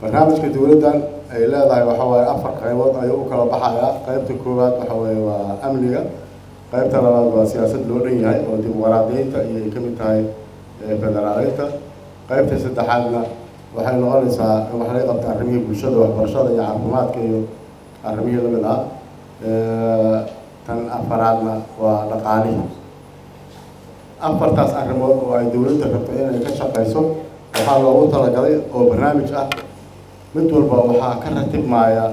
barnaamijka dowladdan ay leedahay waxa waaye afar qaybood ayuu u kala baxayaa qaybta koowaad waxa weeye waa amniga qaybta labaad waa siyaasad loo dhan yahay oo dimuqraadiyeynta iyo ay ka mid tahay federaaleynta qaybta saddexaadna waxay noqonaysaa in wax laga qabta arrimihii bulshada waxbarashada iyo caafimaadka iyo arrimihii lamid ah tan afaraadna waa dhaqaalihii afartaas arrimood oo ay dowladda rabto inay ka shaqayso waxaa loogu talagalay oo barnaamij ah mid walba waxaa ka ratibmaya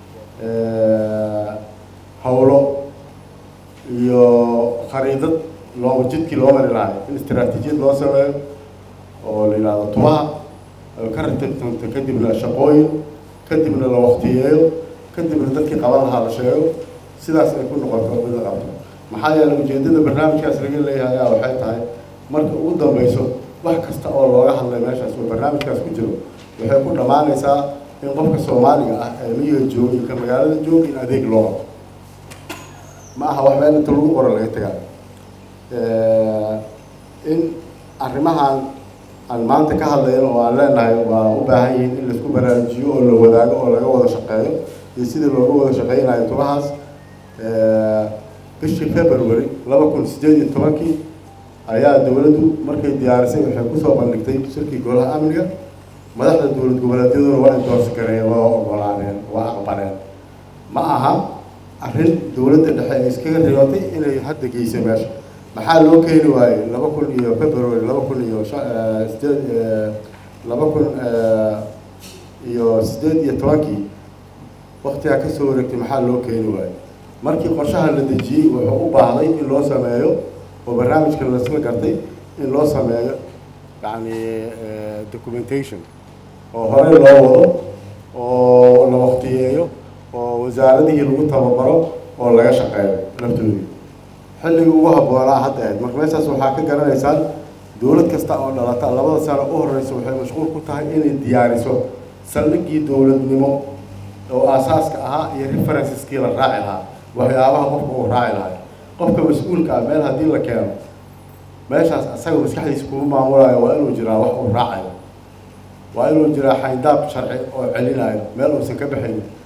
howlo iyo khariidad loo jidkii loo mari lahay in istaraatiijiyad loo sameeyo oo la yidhahdo tubaha ka ratibtanto kadibna shaqooyin kadibna la waktiyeeyo kadibna dadkii qaban lahaa la sheego sidaas ay ku noqoto mid la qabto maxaa yeelay ujeedada barnaamijkaas laga leeyahay ayaa waxay tahay marka ugu dambeyso wax kasta oo looga hadlay meeshaas oo barnaamijkaas ku jiro waxay ku dhammaanaysaa in qofka soomaaliga ah ee miyiga jooga ka magaalada jooga in adeeg loo qabto ma aha wax meel inta lagu qoro laga tegaa in arrimahan aan maanta ka hadlayno oo aan leenahay waa u baahan yihiin in laisku baraarujiyo oo la wadaago oo laga wada shaqeeyo iyo sidii looga wada shaqeynayo tubahaas bishii february laba kun sideed iyo tobankii ayaa dowladdu markay diyaarisay waxay kusoo bandhigtay shirkii golaha amniga madaxda dowlad goboleedyaduna waa indoorsi kareen waa ogolaaneen waa aqbaleen ma aha arrin dowladda dhexe ay iskaga riyootay inay hadda geysay meesha maxaa loo keeni waayey laba kun iyo february laba kun iyo sideed laba kun iyo sideed iyo tobankii waktigaa kasoo wareegtay maxaa loo keeni waayey markii qorshaha la dejiyey wuxuu u baahday in loo sameeyo oo barnaamijka lasla gartay in loo sameeyo yani documentation oo horey loo wado oo la waktiyeeyo oo wasaaradihii lagu tababaro oo laga shaqeeyo laftoodii xilligii ugu habboonaa hadda ahayd marka meeshaas waxaa ka garanaysaan dowlad kasta oo dhalata labada sano u horeysa waxay mashquul ku tahay inay diyaariso saldhigii dowladnimo oo aasaaska ahaa iyo referenceskii la raaci lahaa waxyaabaha qofka uu raaci lahay qofka mas-uulka ah meel haddii la keeno meeshaas asaga maskaxdiisa kuma maamulayo waa inuu jiraa wax uu raacayo waa inuu jiraa xayndaab sharci oo celinayo meel uusan ka baxaynin